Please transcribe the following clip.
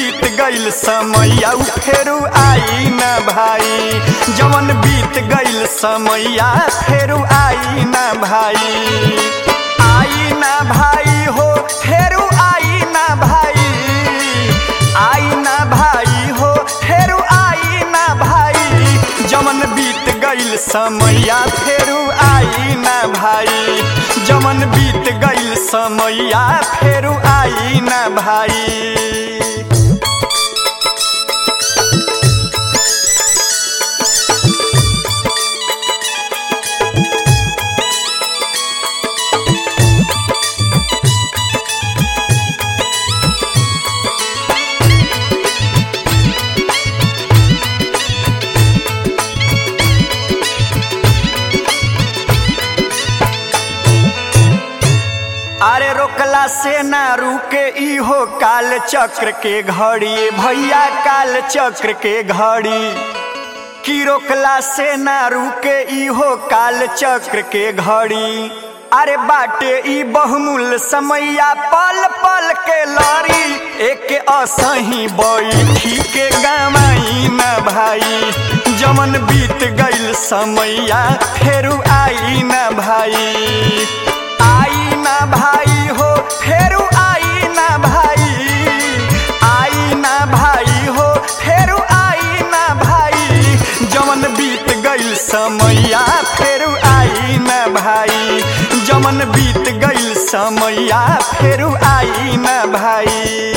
बीत गईल समैया उ फेरू आई ना भाई जवन बीत गईल समैया फेरू आई ना भाई आई ना भाई हो फेरू आई ना भाई आई ना भाई हो फेरू आई ना भाई जवन बीत गईल समैया फेरू आई ना भाई जवन बीत गईल समैया फेरू आई ना भाई अरे रोकला से ना रुके इहो काल चक्र के घड़ी भैया काल चक्र के घड़ी की रोकला से ना रुके इहो काल चक्र के घड़ी अरे बाटे ई बहुमूल्य समैया पल पल के लड़ी एक असही बैठी के गमाई ना भाई जमन बीत गईल समैया फेरू आई ना भाई आई ना भाई हो फेरू आई ना भाई आई ना भाई हो फेरू आई ना भाई जमन बीत गईल समैया फेरू आई ना भाई जमन बीत गईल समैया फेरू आई ना भाई